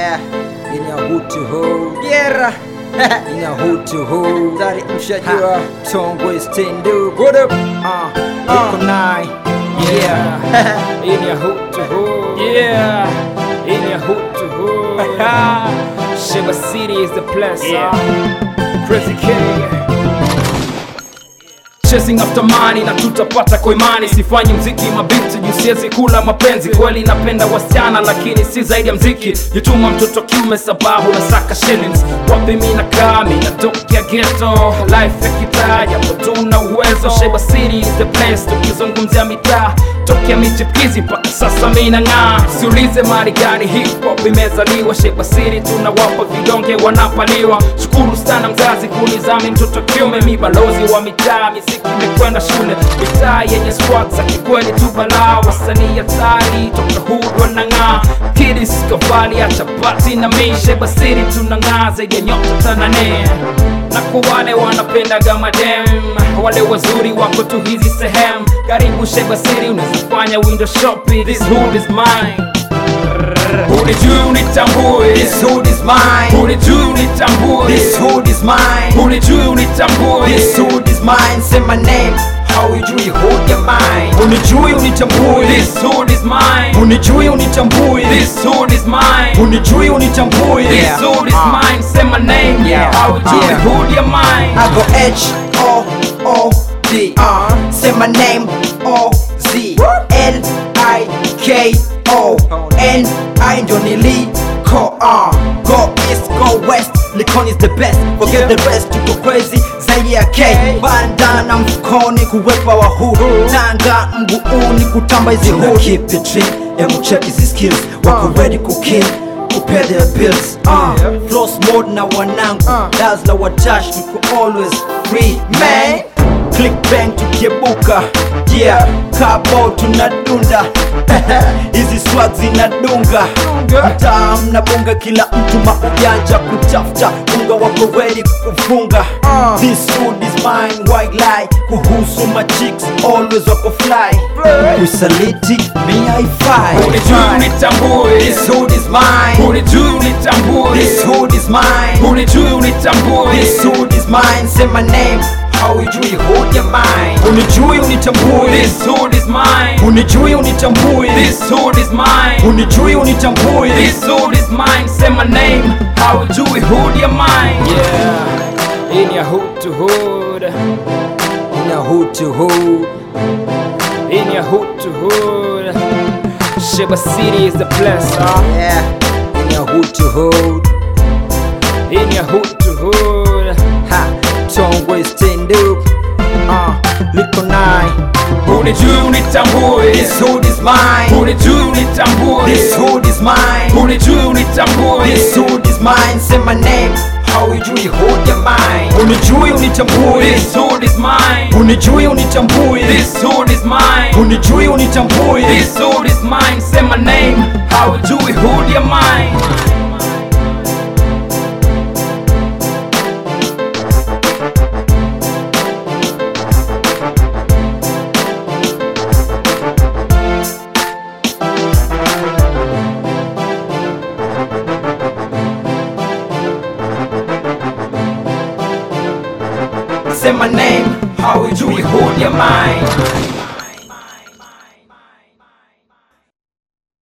Yeah, ina hutu ho Gera ina hutu ho Tari mshajua Tongwe stand up What up? Uh, Iko nine Yeah In your hood to hood. Yeah. In your hood to hood. Shiba City is the place. Yeah. Crazy King. Chasing after money na tutapata kwa imani, sifanyi mziki mabinti juu siwezi kula mapenzi. Kweli napenda wasichana lakini si zaidi ya mziki. Jituma mtoto kiume sababu nasaka shillings. Wapi mi nakaa mi natokea ghetto, life ya kitaa japo tuna uwezo. Sheba City is the place, tukizungumzia mitaa tokea michipizi mpaka sasa mi nang'aa. Siulize mali gani hip hop imezaliwa. Sheba City tunawapa vidonge wanapaliwa. Shukuru sana mzazi kunizami mtoto kiume, mi balozi wa mitaa miziki imekwenda shule mitaa yenye squad za kikweli tu balaa wasanii hatari toka hood wanang'aa kidis kavali acha pati na mishe basiri tunang'aa zaidi ya nyota tanane na kwa wale wanapenda gamadem wale wazuri wako tu hizi sehemu karibu shebasiri unaweza fanya window shopping this hood is mine unijui unitambue This hood is mine unijui unitambue This hood is mine unijui unitambue This hood is mine Say my name How you hood your mind Unijui unitambui This hood is mine. Unijui unitambui This hood is mine. Unijui unitambui This hood is Uh. mine. Say my name. Yeah. How would you Yeah. hood your mind? I go H O O D. Uh, say my name O Z L I K O N I ndio niliko. Uh, go east, go west. Likon is the best. Forget the rest. Tuko crazy zaidi ya K. Bandana mfukoni kuwepa wa hood. Tanga mguuni kutamba hizi hood. Keep it real. Emu check hizi skills. Wako ready kukill. Kupay their bills. Uh, floss mode na wanangu. Daz na watash. Tuko always free man. Click bang tukiebuka yeah kabo tunadunda hizi swag zinadunga mtaa mnabonga kila mtu maujanja kutafuta unga wako ready kufunga this food is mine white lie kuhusu machicks always wako fly kusaliti mi haifai Unijui unitambue. this hood is mine Unijui unitambue. this hood is mine Unijui unitambue. This hood is mine, say my name How ujui hold your mind Unijui unitambui This hood is mine. Unijui unitambui This hood is mine. Unijui unitambui This hood is mine. Say my name. How would you hood your mind? Yeah. In your hood to hood. Ina hood to hood In your hood to hood. Shiba City is the place, huh? Yeah Ina hood to hood In your hood to hood. Ha Tongwe stand up Uh Liko nine Unijui unitambue. This hood is mine Unijui unitambue. This hood is mine Unijui unitambue. This hood is mine, say my name How ujui hold your mind Unijui unitambui This hood is mine. Unijui unitambui This hood is mine. Unijui unitambui This hood is mine. Say my name. How would you hood your mind? Say my name, how would you hold your mind?